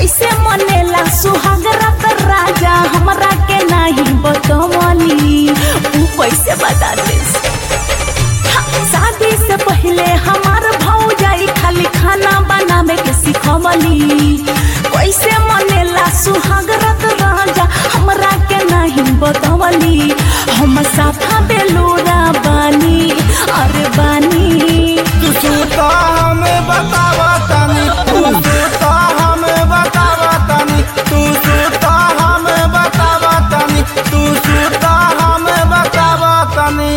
कैसे मनेला सुहाग रात राजा हमरा के नहीं बतवली ऊ कैसे बता दे शादी से पहले हमार भौजाई खाली खाना बनावे के सिखवली कैसे मनेला सुहाग रात राजा हमरा के नहीं बतवली हम साफा बेलूरा बानी अरे बानी तू सूता हमें बतावा तनी तू सूता हमें बतावा तनी तू सूता हमें बतावा तनी तू सूता हमें बतावा तनी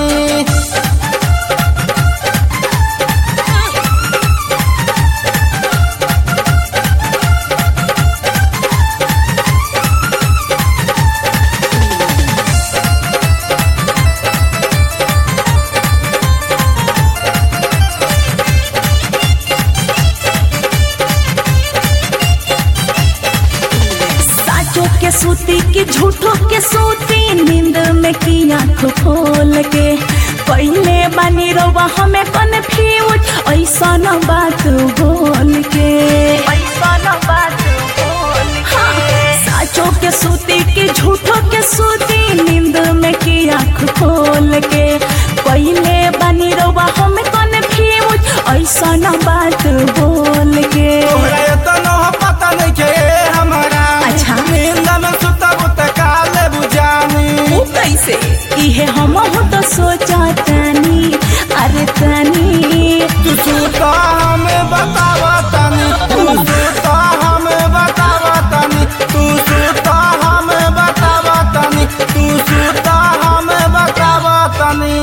साचो के सूती की झूठो के सूती नींद में की आँख खोल के पहले बनी रोवा हमें कन्फ्यूज ऐसा न बात बोल के ऐसा न बात बोल हाँ, साचो के सूती की झूठो के सूती नींद में की आँख खोल के पहले बनी रोवा हमें कन्फ्यूज ऐसा न बात बोल के तोहरा एतनो पता नहीं के हमारा अच्छा। नींद में सुतब त काले बुझानी ऊ कैसे इहे हम हो तो सोचा तनी अरे तनी तू सूता हमें बतावा तनी तू सूता हमें बतावा तनी तू सूता हमें बतावा तनी तू सूता हमें बतावा तनी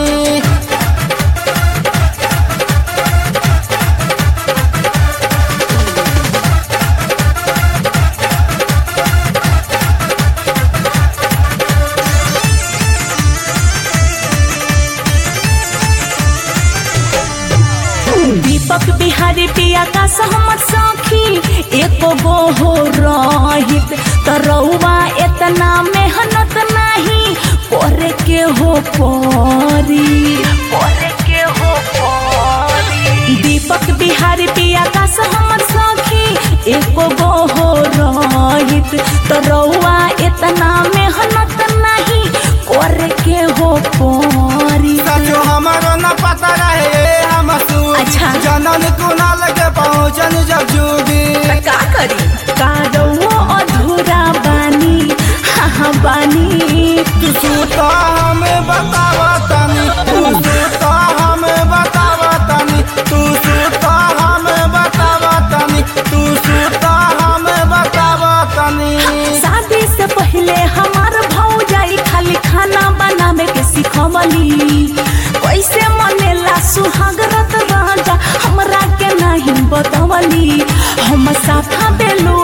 दीपक बिहारी पिया का सहमत सखी एको गो हो रहित तरौआ इतना मेहनत नहीं करे के हो परी करे के हो परी दीपक बिहारी पिया का सहमत सखी एको गो हो रहित तरौआ इतना मेहनत नहीं करे के हो परी सचो हमारो न पता रहे हम सू अच्छा। जनन कुनाल के पहुंचन जब जूगी त का करी कादो अधूरा बानी हाँ हाँ बानी तू सूता हमें बतावा तनी तू सूता हमें बतावा तनी तू सूता हमें बतावा तनी तू सूता हमें बतावा तनी शादी से पहले हमार भौजाई खाली खाना बनावे के सिखवली कैसे मनेला सुहाग रात राजा हमरा के नहीं बतवली हम साफा बेलो